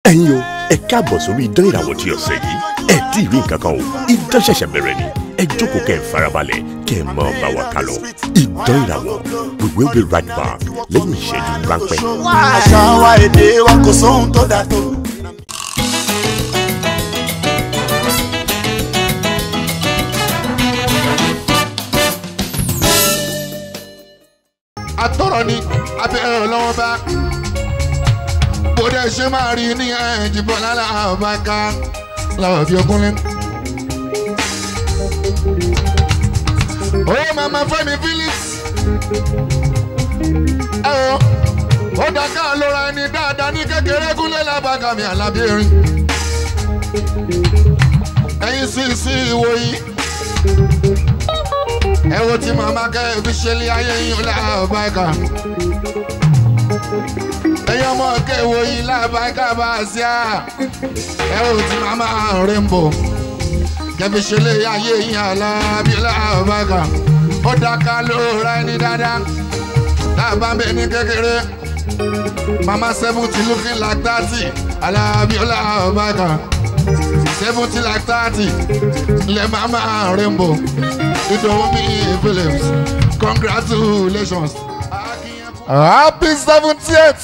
ẹ̀yin o ẹ káàbọ̀ sórí idán ìràwọ̀ tí ọ̀sẹ̀ yìí ẹ tí ì rí nǹkan kan o idán ṣẹ̀ṣẹ̀ bẹ̀rẹ̀ ni ẹ jókòó kẹ́ ẹ farabalẹ̀ kẹ́ ẹ máa bá wa ká lọ idán ìràwọ̀ we will be right back lẹ́yìn ìṣẹ́jú ráńpẹ́. àṣà wa èdè wa kò sóhun tó dà tó. atọ́rọ̀ ni abẹ́rẹ́ ọlọ́wọ́ bá bóde ṣe máa rí ní ẹ̀jìbọn lára àbáká làwọn fi ọkùnrin. ó màmá Fẹ́mi Phillips ẹ o ó dàgbà lóra ẹni dáadáa ní kékeré kúnlẹ̀ lábàgà mi àlábẹ́rin ẹ̀yin sì sí ìwòyí ẹ wo tí màmá kẹ́ ẹ fi ṣe lé ayé yín lábàgà ẹ̀yin ọmọ kẹwò yín lábàgà bá a ṣe à ẹ wo tí màmá rainbow kẹfì ṣe lé ayé yín alábí lábàgà ó dáká ló ra ẹni dáadáa lábàbẹ ní kékeré màmá seventy looking like thirty alábí lábàgà seventy like thirty lẹ màmá rainbow ìdòwúmi phillips congratulations. happy seventieth.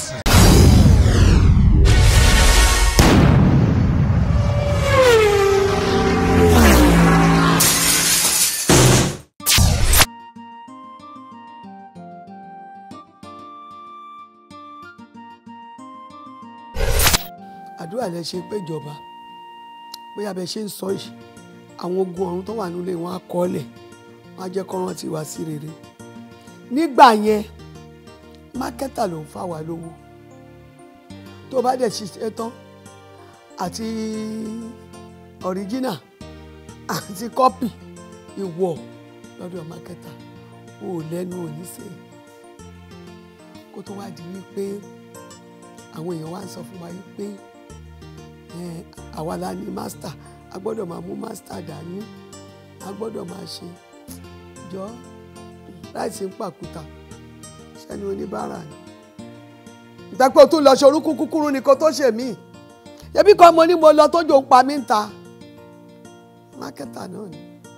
àdúrà lẹ ṣe péjọba bóyá bẹ ṣe ń sọ yìí àwọn ogun ọ̀run tó wà nílé wọn á kọ́lẹ̀ wọn á jẹ́ kó rántí wá sí rere nígbà yẹn mákẹ́tà ló ń fà wá lówó tó bá dẹ̀ ṣiṣẹ́ tán àti ọ̀ríjínà àti kọ́pì ìwọ lọ́dọ̀ mákẹ́tà o ò lẹ́nu òní ṣe kó tó wá di wípé àwọn èèyàn wá ń sọ fún wa wípé ẹ, àwa la ní mástà a gbọ́dọ̀ máa mú mástà dání a gbọ́dọ̀ máa ṣe jọ láìsí ń pàkúta sẹ́ni oníbàárà ni. ìtàpẹ́ o tún lọ ṣe orúkú kúkúrú ni kó tó ṣe mí ẹbí kan mo ní mo lọ tójú ń pa mí ń ta mákẹ́tà náà ni.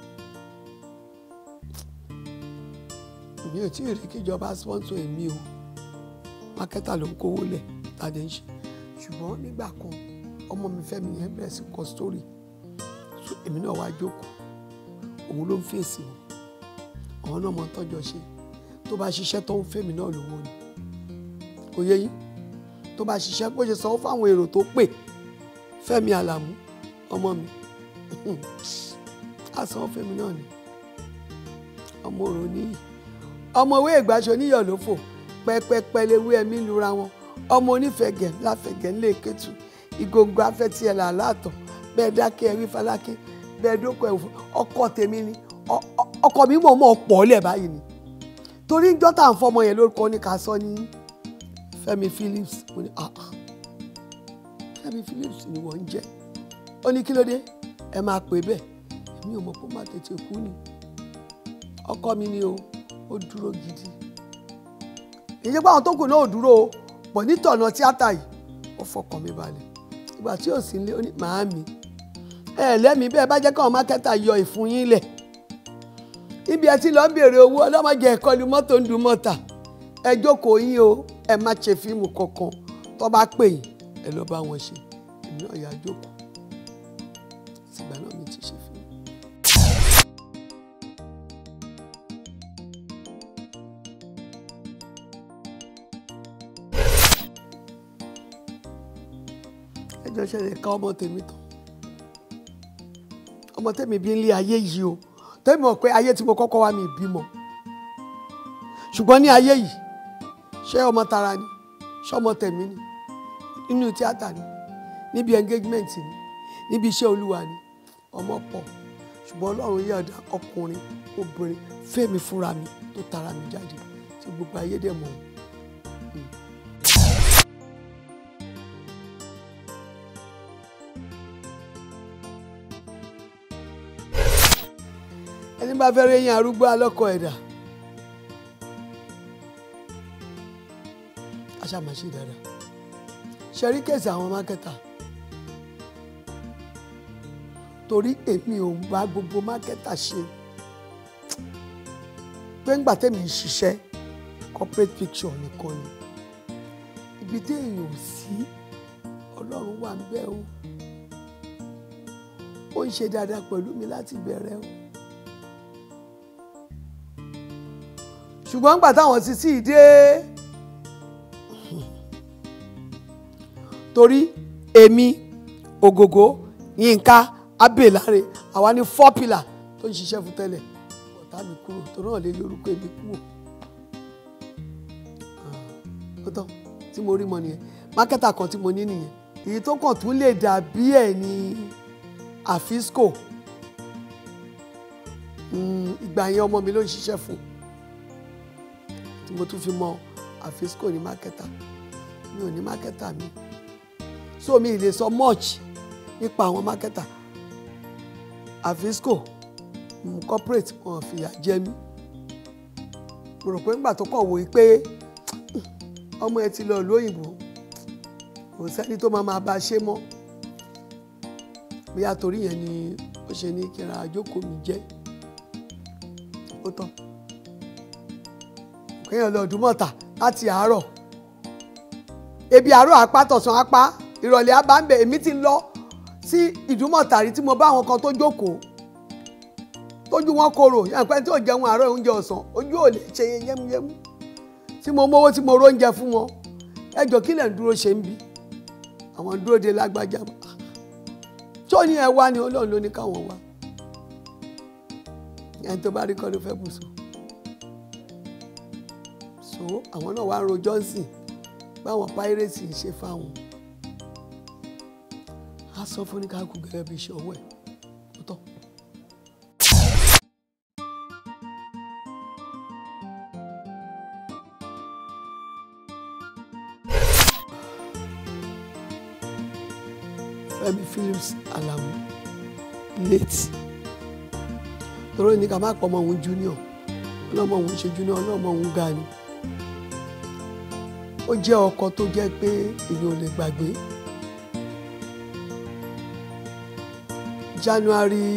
mi ò tí ì rí kíjọba sponsor èmi o mákẹ́tà ló ń kówó lẹ̀ tàdé ń ṣe ṣùgbọ́n nígbà kan ọmọ mi Fẹ́mi yẹn bẹ̀rẹ̀ sí kọ sítórì so èmi náà wá jókòó òun ló ń fèsì wọn àwọn náà mọ tọ́jọ́ ṣe tó bá ṣiṣẹ́ tó ń fèmí náà lówó ni kò yé yín tó bá ṣiṣẹ́ bó ṣe sanwó fáwọn èrò tó pè Fẹ́mi Àlàmú ọmọ mi á sanwó fèmí náà ni ọmọ òrò níyì ọmọ ìwé ìgbàṣọ níyọ̀ ló fò pẹpẹpẹ léwu ẹmí lura wọn ọmọ onífẹ̀gẹ̀ láfẹ̀gẹ̀ ńlẹ̀ kẹtù ìgòǹgò afẹ́tí ẹ̀ là látọ̀ bẹ́ẹ̀ dákẹ́ ẹ̀rí falákẹ́ bẹ́ẹ̀ dókò ẹ̀wò ọkọ tèmi ni ọ- ọ- ọkọ mi mọ̀ mọ̀ pọ̀ lẹ̀ báyìí ni torí ń jọ́tà ń fọmọ yẹn lórúkọ ní ká sọ ní Fẹ́mi Phillips mo ní ah ah Fẹ́mi Phillips ni wọ́n ń jẹ́ ó ní kí ló dé ẹ máa pè bẹ́ẹ̀ èmi ò mọ̀ pé ó máa tètè kú ni ọkọ mi ni o ó dúró gidi èyí pé àwọn tó kù náà ò dúró o pọ̀ nítọ̀nà tíátà yìí ó fọkàn mi balẹ̀ ìgbà tí ò sí nílé ó ní màámi ẹ lẹ́mìí bẹ́ẹ̀ bá jẹ́ káwọn mákẹ́tà yọ ìfun yín lẹ̀ ibi ẹ ti lọ ń béèrè owó ọlọ́mọdé ẹ̀kọ́ lu mọ́tò ń du mọ́tà ẹ jókòó yín o ẹ má ṣe fíìmù kankan tó bá pè yín ẹ lọ bá wọn ṣe èmi náà yà á jókòó ìgbà náà mi ti ṣe fíìmù. ẹjọ́ ṣẹlẹ̀ ká ọmọ tèmi tán ọmọ tèmi bí ń lé ayé yìí o tèmi mọ̀ pé ayé tí mo kọ́kọ́ wá mi bímọ ṣùgbọ́n ní ayé yìí ṣé ọmọ tara ni ṣé ọmọ tèmi ni nínú tíátà ni níbi engagement ni níbi iṣẹ́ olúwa ni ọmọ pọ̀ ṣùgbọ́n ọlọ́run yọ̀ọ̀dá ọkùnrin obìnrin fẹ́mi fúnra mi tó tara mi jáde tí gbogbo ayé dẹ̀ mọ̀ ọ́n. ẹni bá fẹ́rẹ̀ yín arúgbó alọ́kọ̀ ẹ̀dá aṣàmàṣe dáadáa ṣẹ̀rí kẹ̀sì àwọn mákẹ́tà torí èmi ò bá gbogbo mákẹ́tà ṣe pé ńgbà tẹ́mi ń ṣiṣẹ́ corporate picture nìkan ni ibi téèyàn ò sí ọlọ́run wà ń bẹ̀ o ó ń ṣe dáadáa pẹ̀lú mi láti bẹ̀rẹ̀ o ṣùgbọ́n ńgbà táwọn ti sí ìdé torí èmi ògògó yínká abèláre àwa ní four pillar tó ń ṣiṣẹ́ fún tẹ́lẹ̀ ọ̀tá mi kúrò torí náà lè lórúkọ èmi kúrò ó tán tí mo rí mọ nìyẹn mákẹ́tà kan tí mo ní nìyẹn èyí tó kàn tún lè dàbí ẹ̀ ní àfisco Mm, ìgbà yẹn ọmọ mi ló ń ṣiṣẹ́ fún tí mo tún fi mọ àfisco ní mákẹ́tà mi ò ní mákẹ́tà mi so mi ì lè sọ much nípa àwọn mákẹ́tà àfisco mm, corporate wọn fìyà jẹ mí mo rò pé ńgbà tó kàn wò ó pé ọmọ ẹ ti lọ lóyìnbó kò sẹ́ni tó máa máa bá a ṣe mọ́ bóyá torí yẹn ni ó ṣe ní kí n ra àjókòó mi jẹ́ ó tán kéèyàn lọ Ìdúmọ̀tà láti àárọ̀ ebi àárọ̀ apá tọ̀sán apá ìrọ̀lẹ́ apá ń bẹ̀ èmi ti lọ sí Ìdúmọ̀tà rí tí mo bá àwọn kan tó jókòó tójú wọn korò yànpẹ́ tí ò jẹun àárọ̀ oúnjẹ ọ̀sán ojú ò lè ṣe yẹ́múyẹ́mú tí mo mówó tí mo róúnjẹ fún wọn ẹjọ́ kí lẹ̀ ń dúró ṣe ń bí àwọn dúró de lágbájá tó ní ẹ wá ni Ọlọ́run ló ní káwọn wá ẹni tó bá rí kọ́ ló fẹ́ bù sùn so àwọn náà wá ń ro Johnson báwọn pírẹ́sì ṣe fáwọn á sọ fún ní káàkùn gẹ́gẹ́ bí iṣẹ́ ọwọ́ ẹ̀ tó tọ́. Fẹ́mi Phillips Alamu late toro ní ká má pọ̀ ọmọ òun junior ọlọ́mọ òun ṣe junior ọlọ́mọ òun ga ni ó jẹ́ ọkọ tó jẹ́ pé èèyàn ò lè gbàgbé January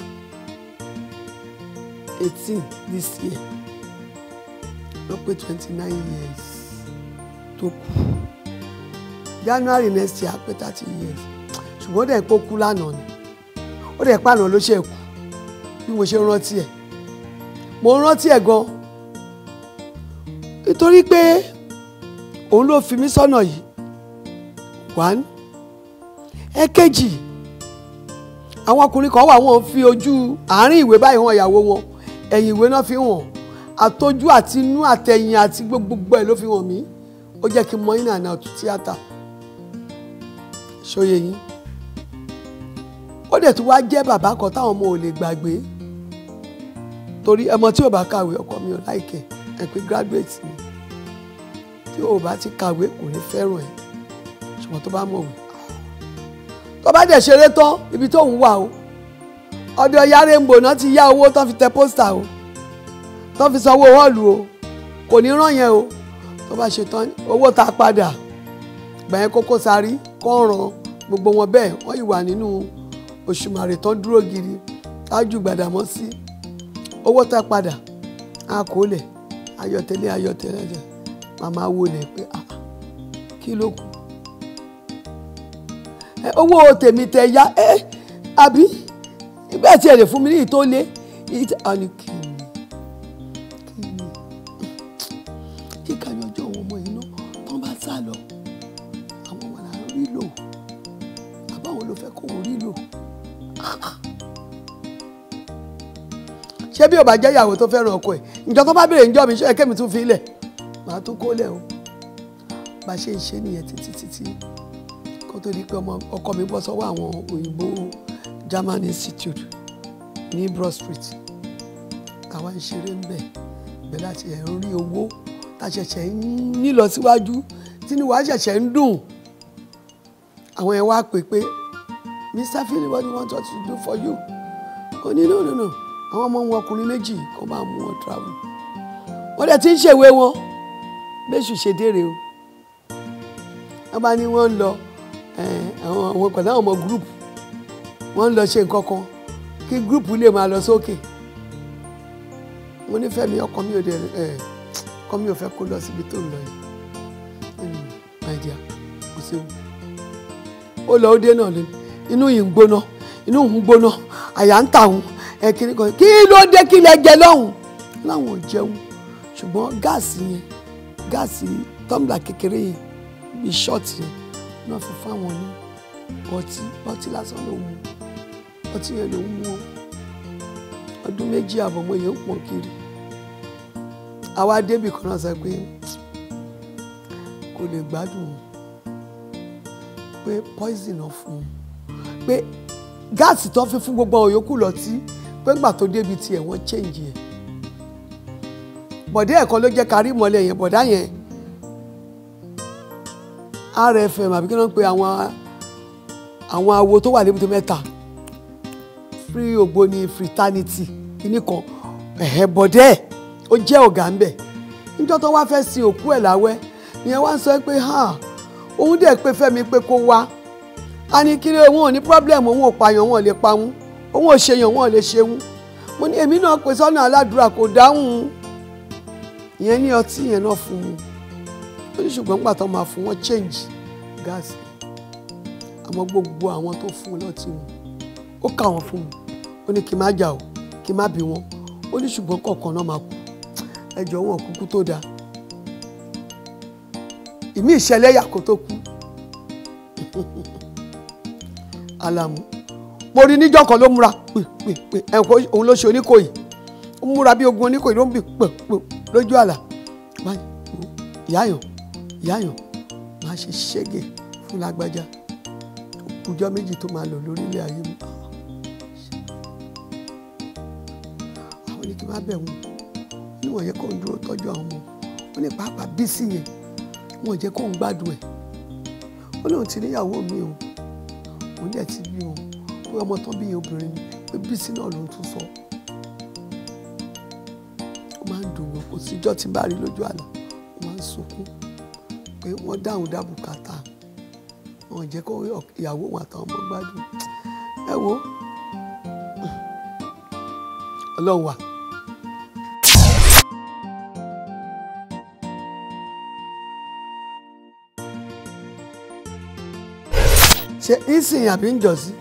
eighteen this year ló pé twenty nine years tó kú January next year á pé thirty years ṣùgbọ́n ó dẹ̀ pé ó kú lánàá ni ó dẹ̀ pàànà ló ṣe kú bí mo ṣe rántí ẹ̀ mo rántí ẹ̀ gan nítorí pé òun ló fi mí sọ́nà yìí one ẹ̀kejì àwọn ọkùnrin kan wà wọ́n fi ojú àárín ìwé báyìí hàn ìyàwó wọn ẹ̀yìn ìwé náà fi hàn àtọjú àti inú àtẹ̀yìn àti gbogbo ẹ̀ ló fi hàn mí ó jẹ́ kí n mọ iná àná ọ̀tún tíátà ṣóye yín ó dẹ̀ tún wá jẹ́ bàbá kan táwọn ọmọ ò lè gbàgbé torí ọmọ tí ò bá kàwé ọkọ mi ò láìkẹ́ ẹ pé graduate ni tí ò bá ti kàwé kò ní fẹ́ràn ẹ̀ ṣùgbọ́n tó bá mọ̀wé tó bá dẹ̀ ṣeré tán ibi tó ń wà o ọdọ ya rainbow náà ti yá owó tán fi tẹ pósítà o tán fi sanwó họ́ọ̀lù o kò ní ràn yẹn o tó bá ṣe tán owó tá a padà gbàyẹn Koko Zaria kọ́ran gbogbo wọn bẹ́ẹ̀ wọ́n yìí wà nínú Òṣùmàrè tán dúró gidi tájú Gbàdámọ́sí owó tá a padà a kò lẹ̀ ayọ̀tẹ̀lẹ̀ ayọ̀tẹ̀lẹ̀ jẹ màmá wo lẹ̀ pé ah kí ló kù ẹ owó tèmi tẹ ya ẹ àbí ìgbà tí ẹ lè fún mi ní ìtó lé ìtẹ àní kí ni kí ni kíkà yọjọ àwọn ọmọ yìí náà tán bá sá lọ àwọn ọmọ là ń rí lò àbáwọn ló fẹ́ kó wọn rí lò ṣé bí o bá jẹ́ ìyàwó tó fẹ́ràn ọkọ ẹ̀ ǹjọ́ tó bá béèrè ǹjọ́ mi ṣe é kémi tún fi lẹ̀ màá tún kó lẹ̀ o bá ṣe ń ṣe nìyẹn títí títí kó tó di pé ọmọ ọkọ mi bọ́ sọ́wọ́ àwọn òyìnbó German Institute ní Broad Street àwa ń ṣeré ń bẹ̀ bẹ́ẹ̀ láti ẹ̀ ń rí owó tá a ṣẹ̀ṣẹ̀ ń nílọ síwájú tí ni wàá ṣẹ̀ṣẹ̀ ń dùn àwọn ẹ̀ wá pè pé Mr. Philip what do you want us to do for you? ó ní no no no àwọn ọmọ wọn ọkùnrin méjì kó máa mú wọn travel wọ́n dẹ̀ ti ń ṣèwé wọn bẹ́sù ṣe dére o wọ́n bá ní wọ́n ń lọ àwọn àwọn pẹ̀lú àwọn ọmọ group wọ́n ń lọ ṣe nǹkan kan kí gúrùpù lè máa lọ sókè mo nífẹ̀ẹ́ mi ọkàn mi ò dé ẹ̀ ọkàn mi ò fẹ́ kó lọ síbi tó ń lọ yìí Hmm, my dear kò séwu ó lọ ó dé náà lé inú yìí ń gbóná inú ń gbóná àyà ń tà wọn ẹ kiri kan kí ló dé kí lẹ jẹ lọ́hùn láwọn ò jẹun ṣùgbọ́n gáàsì yẹn gáàsì tọ́ḿbìlà kékeré yẹn bíi ṣọ́ọ̀tì yẹn náà fi fáwọn ní ọtí ọtí lásán ló mú ọtí yẹn ló ń mú o ọdún méjì àbọ̀ mo yẹn ń pọ̀ kiri àwa débì kan náà sọ pé kò lè gbádùn o pé poison náà fún un pé gáàsì tó fi fún gbogbo àwọn yòókù lọ́tí pé ńgbà tó débi tiẹ̀ wọ́n change ẹ̀ bọ̀dé ẹ̀kọ́ ló jẹ́ kárí mọ́lẹ̀ yẹn bọ̀dá yẹn rfm àbí kí wọ́n pe àwọn àwọn awo tó wà lébùté mẹ́ta free ògbóni fraternity kìíní kan ẹ̀hẹ́ bọ̀dé ẹ̀ ó jẹ́ ọ̀gá ń bẹ̀ níjọ́ tó wá fẹ́ sin òkú ẹ̀ láwẹ́ ìyẹn wá ń sọ pé ha òun dẹ̀ pé fẹ́mi pé kó wá a ní kí òun ò ní problem òun ò pààyàn òun ò lè pa wọn òun ò ṣèyàn òun ò lè ṣe wọn mo ní èmi náà pè sọ́nà aládùúrà kò dáhùn ìyẹn ní ọtí yẹn náà fún un ó ní ṣùgbọ́n nígbà tó máa fún wọn change gáàsì àmọ́ gbogbo àwọn tó fún un lọ́tí wọn ó kà wọ́n fún un ó ní kí n má jà o kí n má bí wọn ó ní ṣùgbọ́n kọ̀ọ̀kan náà máa kú ẹjọ́ wọn kúkú tó dáa ìmí ìṣẹ̀lẹ̀ yà kó tó kú alamu mo rí níjọ́ kan ló múra pè pè pè ẹ̀kọ́ òun ló ṣe oníkòyí ó múra bí ogun oníkòyí ló ń bì pè pè lójú àlà báyìí ìyáyàn ìyáyàn máa ṣe ṣẹ́gẹ̀ fún lágbájá ọjọ́ méjì tó máa lò lórílẹ̀ ayé mi àwọn ní kí n má bẹ̀ wọ́n níwọ̀n yẹ kó ń dúró tọ́jú àwọn ọmọ wọn ní pàápàá bísí yẹn wọn ò jẹ́ kó ń gbádùn ẹ̀ ó lóun ti níyàwó mi o òun dẹ̀ ti bí o pé ọmọ tán bí yẹn obìnrin ni pé bísí náà ló ń tún sọ ó máa ń dùn wọn kò síjọ́ tí bá rí lójú àlá ó máa ń sunkún pé wọ́n dáhùn dá bùkátà wọn ò jẹ́ kó ìyàwó wọn àtàwọn ọmọ gbádùn ẹ wo ọlọ́run wà. ṣe ìsìn àbí ń jọ̀sí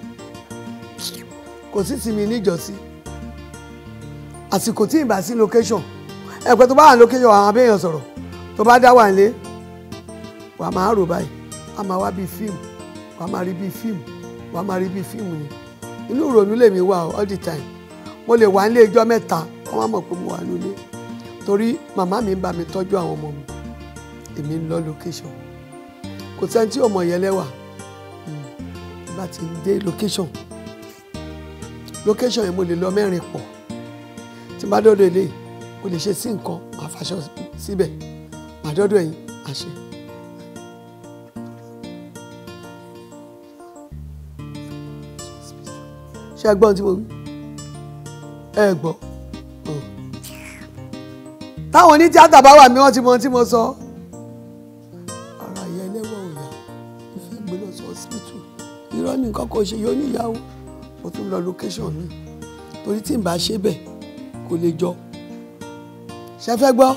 kò sí sinmi níjọ̀sí àsìkò tí ìbá sí location ẹ̀pẹ́ tó bá wà ní location àwọn abẹ́yẹn sọ̀rọ̀ tó bá dá wà nílé wà á máa rò báyìí wà á máa wá bíi fíìmù wà á máa rí bíi fíìmù wà á máa rí bíi fíìmù ni inú ìrònú lèmi wà all the time mo lè wà nílé ijọ́ mẹ́ta wọ́n má mọ̀ pé mo wà nílé torí màmá mi ń bá mi tọ́jú àwọn ọmọ mi èmi ń lọ location kò sẹ́ni tí ò mọ̀ yẹn lẹ́wà bá ti dé location location yẹn mo lè lọ mẹ́rin pọ̀ tí bá dọ́dọ̀ ilé mo lè ṣe sí nǹkan màá faṣọ síbẹ̀ màá dọ́dọ̀ ẹ̀yìn àṣẹ. ṣé ẹ gbọ́n tí mo wí ẹ gbọ́ táwọn oní tíátà bá wà mí wọ́n ti mọ ohun tí mo sọ ara yẹn lẹ́wọ̀ òyà ìfẹ́ gbé lọ sí hospital irọ́ ní nǹkan kan ṣe yóò níyàwó mo tún lọ location mi torí tí n bá ṣe bẹ́ẹ̀ kò lè jọ ṣe fẹ́ gbọ́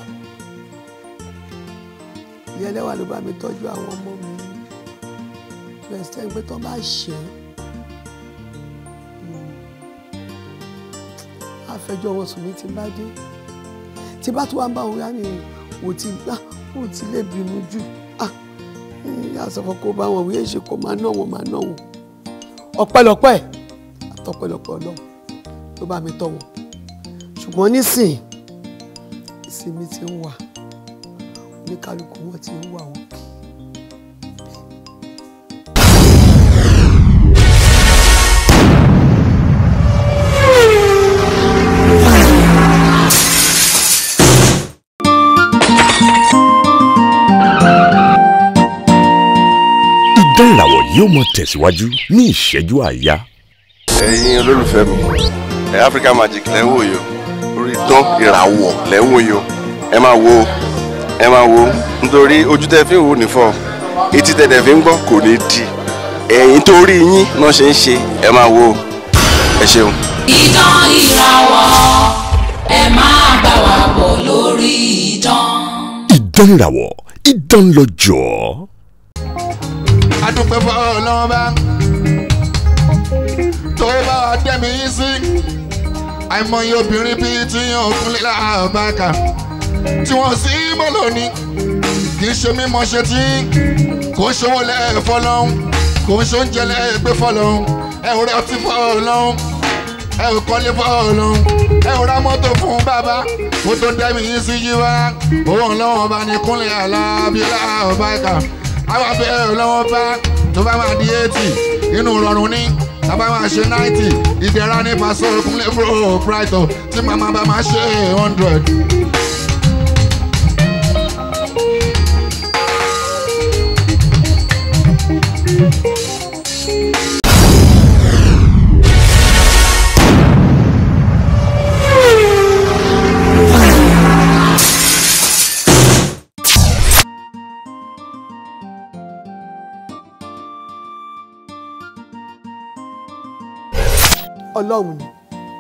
ìyá ẹlẹ́wà ló bá mi tọ́jú àwọn ọmọ mi bẹ́ẹ̀ sẹ́yìn pé tán bá ṣẹ́ àfẹjọ́ wọn sùn mí ti bá dé tí bá tún wá ń bá wọn yá ni wò ti gbá wò ti lè bínú jù ah àsọfọ kó bá wọn wíyé ṣe kó máa ná wọn máa ná wọn ọpẹ́lọpẹ́ àtọpẹ́lọpẹ́ Ọlọ́run ló bá mi tọ́ wọn ṣùgbọ́n nísìn ìsinmi ti ń wà oníkálukú wọn ti ń wà òkè. Idán ìràwọ̀ yóò mọ tẹ̀síwájú ní ìṣẹ́jú àáyá. ẹ̀yin olólùfẹ́ mi ẹ̀ Africa Magic lẹ́ ń wò yìí o orí dán ìràwọ̀ lẹ́ ń wò yìí o ẹ máa wo ẹ máa wo nítorí ojú tẹ́ fi ń wò ní fọ́ etí tẹ́ tẹ́ fi ń gbọ́ kò ní di ẹ̀yìn tó rí yín náà ṣe ń ṣe ẹ máa wo ẹ ṣeun. Idán ìràwọ̀ ẹ máa bá wa bọ̀ lórí idán. Idán ìràwọ̀ idán lọ́jọ́. adúpẹ́ fọ́ ọlọ́run bá tó bá wa dẹ́mi yín sí àìmọye obìnrin bíi tí yàn kúnlẹ̀ láàbàkà tí wọ́n sì mọ́ lónìí kì í ṣe mímọ́ ṣe tí kò ń ṣòwò lẹ́ẹ̀fọ́ lọ́hún kò ń ṣoúnjẹ lẹ́ẹ̀gbẹ́ fọ́ lọ́hún ẹ ò rẹ́ ọtí fọ́ lọ́hún ẹ ò kọ́lé fọ́ lọ́hún ẹ ò ra mọ́tò fún bàbá kó tó dẹ́mi yín sí yíwá owó ńlọ́wọ́ bá ní kúnlẹ̀ alábílà ọ̀báìkà àwọn abẹ́rẹ́ lọ́wọ́ bá tó bá máa di eighty inú rọrùn ní tábà máa ṣe ninety ìdẹ̀ra ní pàṣẹ òkúnlẹ̀ fúró brighton tí màmá bá máa ṣe hundred. ọlọ́run ni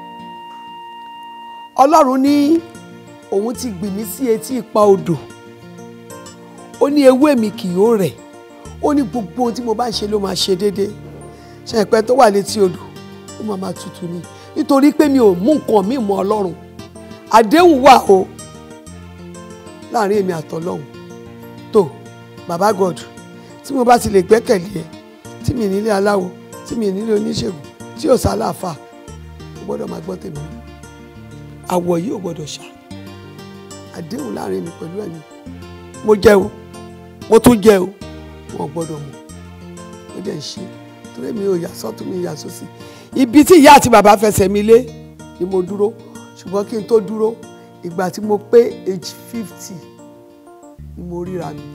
ọlọ́run ní òun ti gbìn mí sí etí ipa odò ó ní ewé mi kì yóò rẹ̀ ó ní gbogbo ohun tí mo bá ń ṣe ló máa ṣe déédéé ṣe ìpẹ́ tó wà létí odò ó máa máa tutù ni nítorí pé mi ò mú nǹkan mi mọ́ ọlọ́run àdéhùn wà o láàrin èmi àtọlọ́run tó bàbá god tí mo bá ti lè gbẹ́kẹ̀lé ẹ tí mi nílé aláwo tí mi nílé oníṣègùn tí ò sálàáfà ó gbọ́dọ̀ máa gbọ́ tèmi àwọ̀ yìí ò gbọ́dọ̀ ṣá àdéhùn láàrin mi pẹ̀lú ẹ̀mí mo jẹ́ o mo tún jẹ́ o wọn ò gbọ́dọ̀ mọ̀ ó dẹ̀ ń ṣe torí mi ò yà sọ́tún mi yà sósì ibi tí ìyá àti bàbá fẹsẹ̀ mi lé ni mo dúró ṣùgbọ́n kí n tó dúró ìgbà tí mo pé age fifty ni mo ríra mi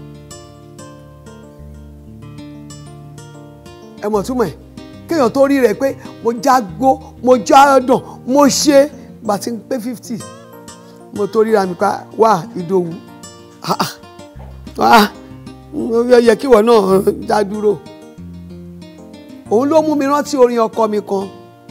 ẹ mọ̀ túmọ̀ ẹ̀ kéèyàn tó rí rẹ̀ pé mo jágbó mo jádàn mo ṣe gbà tí ń pé fifty mo tó ríra mi pa wá ìdòwú wá ó yẹ kí ìwọ náà dá dúró òun ló mú mi rántí orin ọkọ mi kan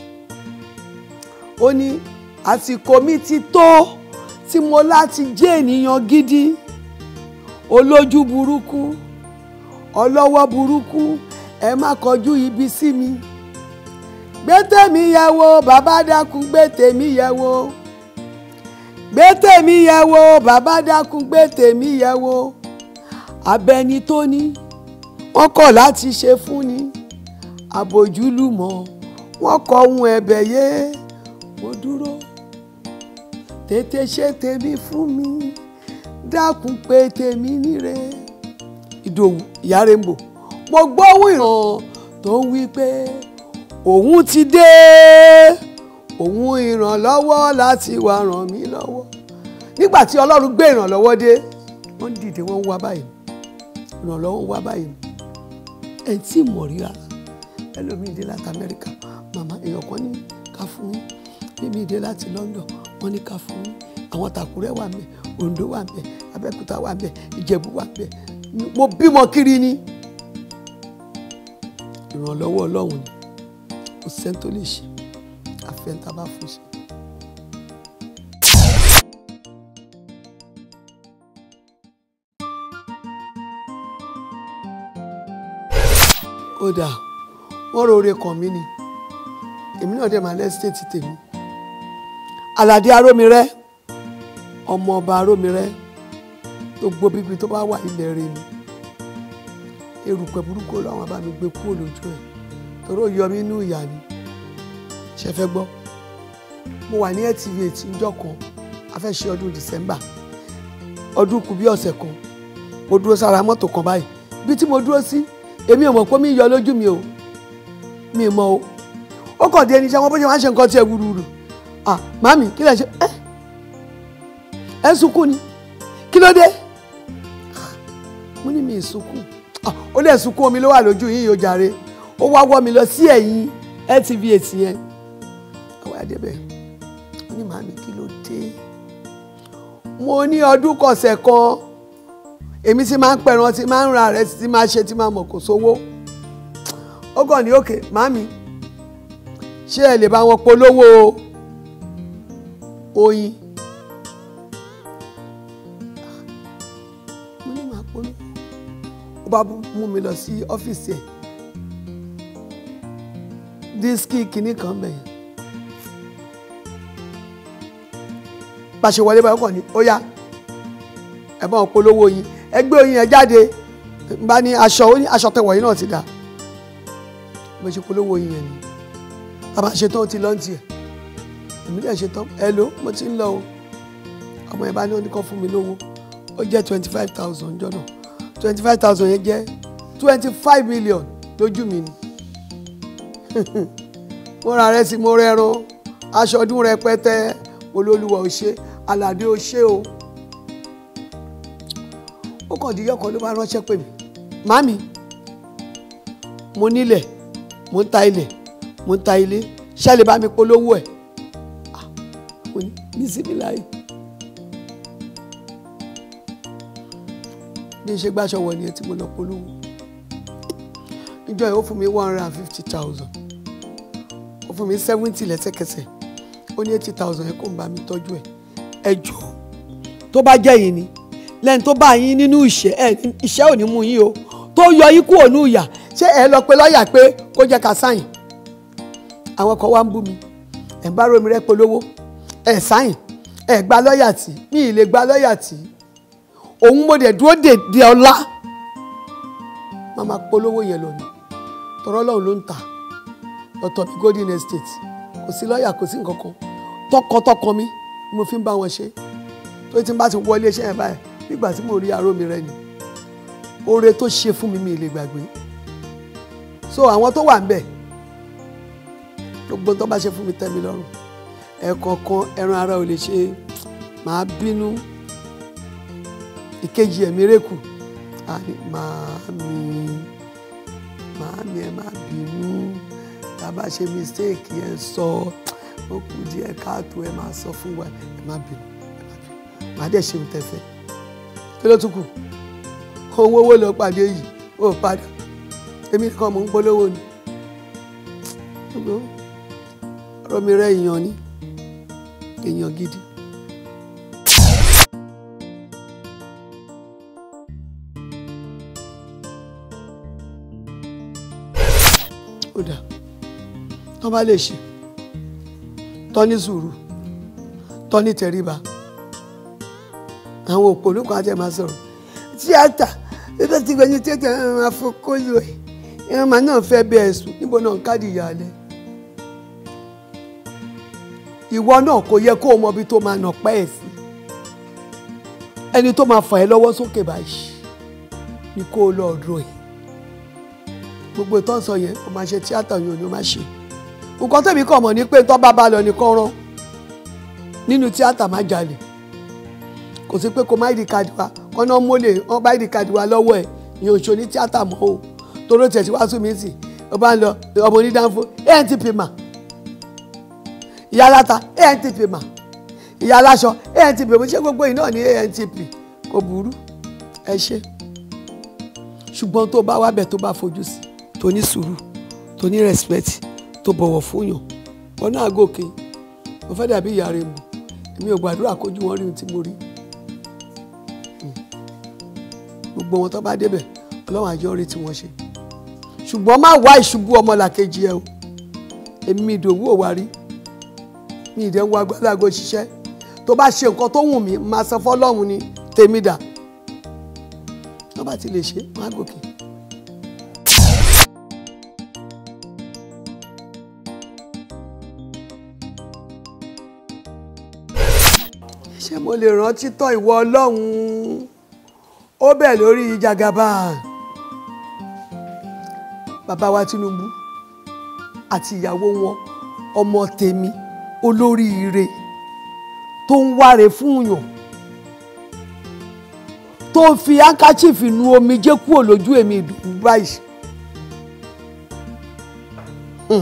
ó ní àsìkò mi ti tó tí mo láti jẹ́ ènìyàn gidi olójú burúkú ọlọ́wọ́ burúkú ẹ má kọjú ibi sí mi gbé tèmi yẹ̀ wò bàbá dákun gbé tèmi yẹ̀ wò gbé tèmi yẹ̀ wò bàbá dákun gbé tèmi yẹ̀ wò abẹni tó ní wọ́n kọ̀ láti ṣe fún ni àbòjúlùmọ̀ wọ́n kọ ohun ẹ̀bẹ̀ yé mo dúró tètè ṣe tèmi fún mi dákun pé tèmi níre ìdòwú ìyá rainbow mo gbóhùn ìran tó ń wí pé òun ti dé òun ìrànlọ́wọ́ láti wá ràn mí lọ́wọ́ nígbà tí ọlọ́run gbé ìrànlọ́wọ́ dé wọ́n dìde wọ́n ń wá báyìí ìrànlọ́wọ́ ń wá báyìí ẹ̀ tí mọ̀ rí rárá ẹlòmíì dé láti amẹ́ríkà màmá èèyàn kan ní ká fún yín bíbí dé láti london wọ́n ní ká fún yín àwọn tàkúrẹ́ wà ńbẹ̀ oǹdó wà ńbẹ̀ abẹ́òkúta wà ńbẹ̀ ìjẹ̀bú wà ńbẹ̀ mo bímọ kiri ni ìrànlọ́wọ́ ọlọ́run ni kò sẹ́ni tó lè ṣe àfẹ́ntà bá fún ṣe. ó dáa wọ́n rọre kàn mí ni èmi náà dẹ̀ máa lẹ́sítéètì tèmi aládé arómirẹ́ ọmọ ọba arómirẹ́ gbogbo bíbi tó bá wà ilẹ̀ rẹ̀ ni erùpẹ̀ burúkú làwọn bá mi gbé kúrò lójú ẹ̀ torí ó yọ mí inú ìyá ni ṣe fẹ́ gbọ́ mo wà ní LTV ètí njọ́ kan a fẹ́ ṣe ọdún December ọdún kù bí ọ̀sẹ̀ kan mo dúró sára mọ́tò kan báyìí bí tí mo dúró sí èmi ò mọ̀ pé mi yọ lójú mi o mi ò mọ̀ o ó kàn dé ẹni iṣẹ́ wọn bó ṣe máa ń ṣe nǹkan tí ẹ wúruwúru ah màmí kí lè ṣe ẹ ẹ sunkún ni kí ló dé mo ní mi ì sunkún ó lè sunkún omi ló wà lójú yín yóò jàre ó wá wọ́ mi lọ sí ẹ̀yìn LTV ètì yẹn àwọn àdébẹ̀ ó ní màmí kí ló dé mo ní ọdún kọ̀sẹ̀ kan èmi sì máa ń pẹ̀ràn tí máa ń ra rẹ̀ tí máa ṣe tí máa mọ̀ kò sówó kàn ní òkè màmí ṣé ẹ lè bá wọn polówó oyin mo ní màá polówó ó bá mú mi lọ sí ọ́fíìsì ẹ̀ dísíkì kìíní kan bẹ̀yẹn bá a ṣe wọlé báyọ̀ kàn ní ó yá ẹ bá wọn polówó oyin ẹ gbé oyin yẹn jáde n bá ní aṣọ ó ní aṣọ tẹwọ̀ yìí náà ti dà bó ṣe polówó oyin yẹn ni bàbá ṣetán ó ti lọ́ǹtì ẹ̀ èmi dẹ̀ ṣetán ẹ ló mo ti ń lọ o ọmọ yẹn bá ní oníkan fún mi lówó ó jẹ́ twenty five thousand jọ́nà twenty five thousand yẹn jẹ́ twenty five million lójú mi ni mo ra rẹ sí mo rẹran aṣọ ọdún rẹpẹtẹ olólùwà ò ṣe aládé ò ṣe o ó kàn díjọ́ kan ló bá ránṣẹ́ pè mí màmí mo nílẹ̀ mo ń ta ilẹ̀ mo ń ta ilé ṣáà lè bá mi polówó ẹ̀ Ah, mo ní bísímìláì bí n ṣe gbàṣọ wọ̀ nìyẹn tí mo lọ polówó ìjọ yìí ó fún mi one hundred and fifty thousand ó fún mi seventy lẹ́sẹ̀kẹsẹ̀ ó ní eighty thousand yẹn kó n bá mi tọ́jú ẹ̀ ẹ jọ tó bá jẹ́ yìí ni lẹ́yìn tó bá yín nínú ìṣẹ́ ẹ ìṣẹ́ ò ní mú yín o tó yọ yín kúrò ní ìyà ṣé ẹ lọ pé lọ́ọ̀yà pé kó jẹ́ ká sáyìn àwọn kan wá ń bú mi ẹ̀ ń bá romi rẹ́ polówó ẹ̀ sáyìn ẹ̀ gba lọ́ọ̀yà tí mi ì lè gba lọ́ọ̀yà tí òun mo dẹ̀ dúró dèdè ọlá má máa polówó yẹn lọ ni tọrọ lọ́hùn ló ń tà ọ̀tọ̀ mi golden estate kò sí lọ́ọ̀yà kò sí nǹkan kan tọkàntọkàn mi ni mo fi ń bá wọn ṣe tó ti ń bá ti wọlé iṣẹ́ yẹn báyìí nígbà tí mo rí aró mi rẹ ni oore tó ṣe fún mi mi ì lè gbàgbé so àwọn tó wà ń bẹ̀ gbogbo tó bá ṣe fún mi tẹ́ mi lọ́rùn ẹ̀ẹ̀kọ̀ọ̀kan ẹran ara ò lè ṣe màá bínú ìkejì ẹ̀mí rẹ́kù àní màámi màámi ẹ má bínú tá a bá ṣe mistake ẹ sọ ó kù díẹ̀ káàtó ẹ máa sọ fún wa ẹ má bínú ẹ má bínú màá dẹ̀ ṣe ohun tẹ́ fẹ́ kí ló tún kù owó owó lọ pàdé yìí ó padà èmi nìkan mò ń polówó ni ọ̀rọ̀ mi rẹ̀ èèyàn ni èèyàn gidi. ó dà tán bá lè ṣe tán ní sùúrù tán ní tẹríba àwọn òpònú kan àti ẹ̀ máa sọ̀rọ̀ tíátà títí tí gbẹ̀yìn tíátà ẹ̀ máa fọkó lò ẹ̀ ẹ̀ máa náà fẹ́ bí ẹ̀sùn níbo náà ń káàdì ìyàlẹ̀ ìwọ náà kò yẹ kó o mọ ibi tó máa nà pẹ́ ẹ̀ sí ẹni tó máa fà ẹ́ lọ́wọ́ sókè báyìí ni kó o lọ́ọ́ dúró ẹ̀ gbogbo ìtọ́ sọ yẹn o máa ṣe tíátà yẹn ò ní o máa ṣe nǹkan tẹ̀mí kàn mọ̀ ní pé tó bá bá lọ nìkan rán nínú tíátà má jalè kò sí pé kó má ìdí kadì wa kọ́nà mólè wọ́n bá ìdí kadì wa lọ́wọ́ ẹ̀ ìyẹn ò ṣe ní tíátà mọ́ o toró tẹ̀ sí wàásù mi sì ó bá ń lọ ọmọ onídàáfó antp mà ìyá aláta antp mà ìyá aláṣọ antp mo ṣe gbogbo yìí náà ní antp kò burú ẹ ṣe ṣùgbọ́n tó bá wá bẹ̀ tó bá fojú sí tó ní sùúrù tó ní respect tó bọ̀wọ̀ fún yàn wọn náà gòkè mo fẹ́ dàbí ìyá rẹ̀ mọ̀ èmi ò gbàdúrà kójú wọn rí ohun tí mo rí gbogbo wọn tó bá débẹ̀ ọlọ́run àjọ rí tí wọ́n ṣe ṣùgbọ́n má wá ìṣubú ọmọlàkejì ẹ o èmi mi ìdòwú ò wá rí mi ìdẹ́ ń wá gbálágo ṣiṣẹ́ tó bá ṣe nǹkan tó wù mí máa sọ fọlọ́run ni tèmi dà tó bá ti lè ṣe má gòkè. ṣé mo lè rántí tán ìwọ ọlọ́run ó bẹ̀ lórí jagaba bàbá wa Tinubu àti ìyàwó wọn ọmọ tèmi olóríire tó ń wáre fún yàn tó fi handkerchief nu omijé kúrò lójú èmi ìdùnnú báyìí Hmm.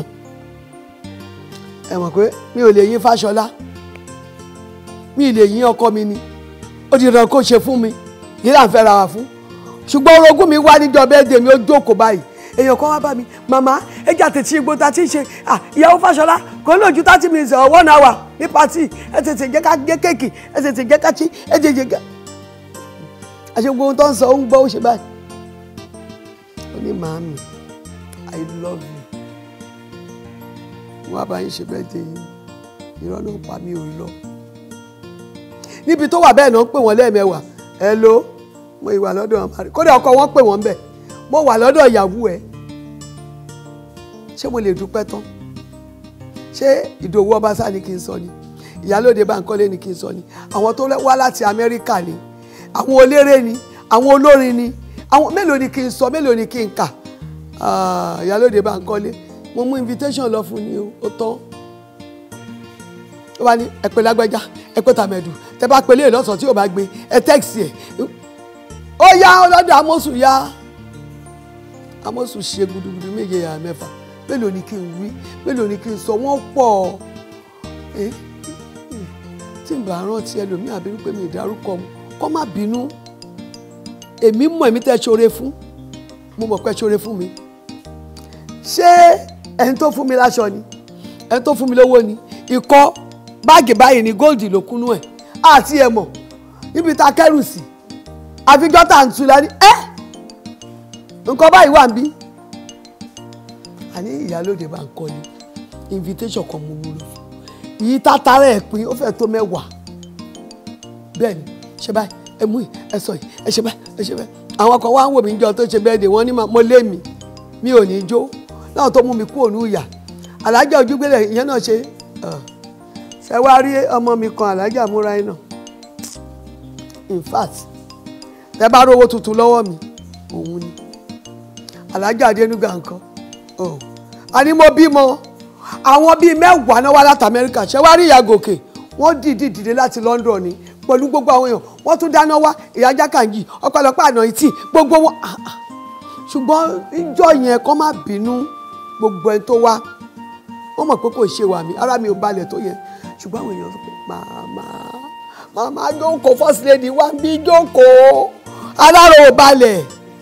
ẹ mọ̀ pé mi ò lè yín Fáṣọlá mi ì lè yín ọkọ mi ni ó di dandan kó ṣe fún mi kí là ń fẹ́ ra wa fún ṣùgbọ́n orogún mi wá níjọ bẹ́ẹ̀dẹ̀ mi ó jókòó báyìí èèyàn kan wá bá mi màmá ẹjà tètè igbó ta ti ń ṣe ah ìyàwó Fáṣọlá kò ní ojú thirty minutes or one hour ní pàtì ẹ tètè jẹ́ ká gé kéèkì ẹ tètè jẹ́ ká tí ẹ tètè jẹ́ ká. àṣẹ gbogbo ohun tó ń sọ ó ń gbọ́ ó ṣe báyìí. ó ní màámi i love you wọ́n á bá yín ṣe bẹ́ẹ̀ dé yín irọ́ náà pa mí ò lọ. níbi tó wà bẹ́ẹ̀ náà ń pè wọ́n lẹ́ẹ̀mẹ́wàá ẹ ló mo ìwà lọ́dọ̀ ọmọ rẹ̀ kódà ọkọ wọn pè wọ́n bẹ̀ mo wà lọ́dọ̀ ìyàwó ẹ̀ ṣé mo lè dúpẹ́ tán ṣé ìdòwú ọbaṣá ni kí n sọ ni ìyálóde Bánkọ́lé ni kí n sọ ni àwọn tó wá láti Amẹ́ríkà ni àwọn eléré ni àwọn olórin ni àwọn mélòó ni kí n sọ mélòó ni kí n kà Ah, ìyálóde Bánkọ́lé mo mú invitation lọ fún ni o ó tán ó wá ní ẹ pè lágbájá ẹ pè tàmẹ̀dù tẹ bá pèlè lọ́sàn-án tí ò bá gbé ẹ tẹ́ẹ̀sì ẹ̀ ó yá ọlọ́dọ̀ amósù yá amósù ṣe gudugudu méje yàrá mẹ́fà mélòó ni kí n wí mélòó ni kí n sọ wọ́n pọ̀ ẹ́ tí n bá rántí ẹlòmíì àbínú pé mi ì dárúkọ mu kọ́ má bínú èmi mọ̀ èmi tẹ́ ṣoore fún mo mọ̀ pé ṣoore fún mi ṣé ẹni tó fún mi láṣọ ni ẹni tó fún mi lówó ni ikọ́ báàgì báyìí ni góòdì ló kúnú ẹ̀ àti ẹ̀ mọ̀ níbi tá a kẹ́rù sí àfijọ́ tá à ń tu la ní ẹ́ nǹkan báyìí wà ń bí àní ìyálóde Bánkọ́lé invitation kan mo wúlò fún yìí tátàrà ẹ̀ pín ó fẹ́ tó mẹ́wàá bẹ́ẹ̀ ni ṣe báyìí ẹ mú yìí ẹ sọ yìí ẹ ṣe báyìí ẹ ṣe báyìí àwọn kan wá ń wò mí jọ tó ṣe bẹ́ẹ̀ dé wọ́n ní mo lé mi mi ò ní jó náà tó mú mi kú òun ìyà alájà ojúgbélé ìyẹn náà ṣe ṣe wá rí ọmọ mi kan alájà múra iná in fact tẹ bá rówó tuntun lọ́wọ́ mi òun ni alájà adénúgà nǹkan oh. a ní mo bímọ àwọn bíi mẹ́wàá náà wá láti amẹ́ríkà ṣé wá rí ìyá gòkè wọ́n dìídì dìde láti london ni pẹ̀lú gbogbo àwọn èèyàn wọ́n tún dáná wá ìyá jákàǹjì ọ̀pọ̀lọpọ̀ àná ìtì gbogbo wọn ah, ah. ṣùgbọ́n ìjọ yẹn kọ́ má bínú gbogbo ẹni tó wá wọ́n mọ̀ pé kò ṣe wà mí ara mi ò balẹ̀ tó yẹn ṣùgbọ́n àwọn èèyàn sọ pé màmá màmá jókòó first lady wá bí jókòó alára ò balẹ̀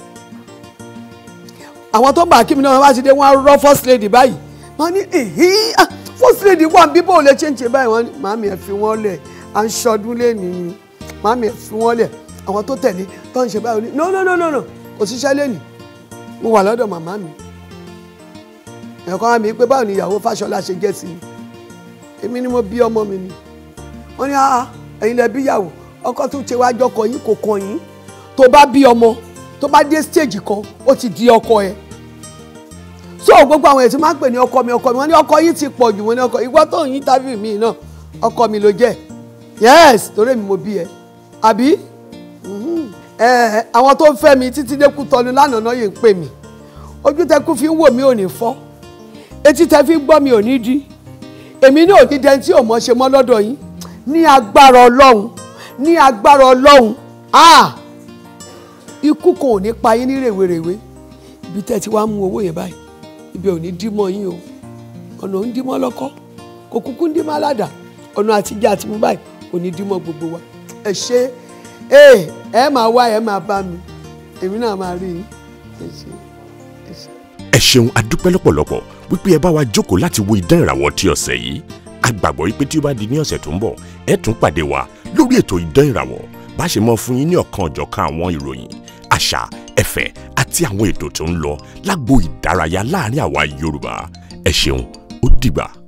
àwọn tó ń bá kí mi náà wá ti dé wọ́n á rọ́ first lady báyìí wọ́n ní èhí ah, first lady wà bí bó lè ṣe ń ṣe báyìí wọ́n ní màmí ẹ̀ fi wọ́n lẹ̀ à ń ṣọdún lẹ́nu ni màmí ẹ̀ fi wọ́n lẹ̀ àwọn tó tẹ̀lé tó ń ṣe báyìí ní no no no no no kò síṣẹ́ lẹ́nu mo wà lọ́dọ̀ màmá mi ẹ̀kọ́ wa mi pé báwo ni ìyàwó Fáṣọlá ṣe jẹ́ sí mi èmi ni mo bí ọmọ mi ni wọ́n ní ah ẹ̀yin lẹ bí ìyàwó ọkọ tó ṣe wá jọkọ yín kò kàn yín tó bá bí ọmọ tó bá dé stage kan ó ti di ọkọ ẹ̀ so gbogbo àwọn ètò máa ń pè ní ọkọ mi ọkọ mi wọ́n ní ọkọ yín ti pọ̀ jù wọ́n ní ọkọ ìwọ tó ń yín tábìlì mi náà ọkọ mi ló jẹ́ yes torí èmi mo bí ẹ àbí ẹ àwọn tó ń fẹ́ mi títí dé Kútọ́nù lánàá náà yìí ń pè mí ojú tẹkú fi ń wò mí ò ní fọ́ etí tẹ fi ń gbọ́ mi ò ní dí èmi ní òní dẹni tí ò mọ̀ ṣe mọ́ lọ́dọ̀ yín ní agbára Ọlọ́run ní agbára Ọlọ́run ah ikú kan ò ní pa yín ní rèwerèwe ibi tẹ́ ti wá mú owó yẹn báyìí ibi ò ní dímọ̀ yín o ọ̀nà ò ń dímọ̀ lọ́kọ́ kò kúkú ń dímọ̀ aládàá ọ̀nà àtijọ́ àti mú báyìí kò ní dímọ̀ gbogbo wa ẹ ṣe é ẹ máa wá ẹ máa bá mi èmi náà máa rí yín ẹ ṣe ẹ ṣe. ẹ ṣeun adúpẹ́ lọ́pọ̀lọpọ̀ wípé ẹ bá wa jókòó láti wo idán ìràwọ̀ ti ọ̀sẹ̀ yìí a gbàgbọ́ wípé tí ó bá di ní ọ̀sẹ̀ tó ń bọ̀ ẹ tún pàdé wa lórí ètò idán ìràwọ̀ bá ṣe mọ fún yín ní ọ̀kan ọ̀jọ̀kan àwọn ìròyìn àṣà ẹ̀fẹ̀ àti àwọn ètò tó ń lọ lágbo ìdárayá láàrin àwa Yorùbá ẹ ṣeun ó dìgbà.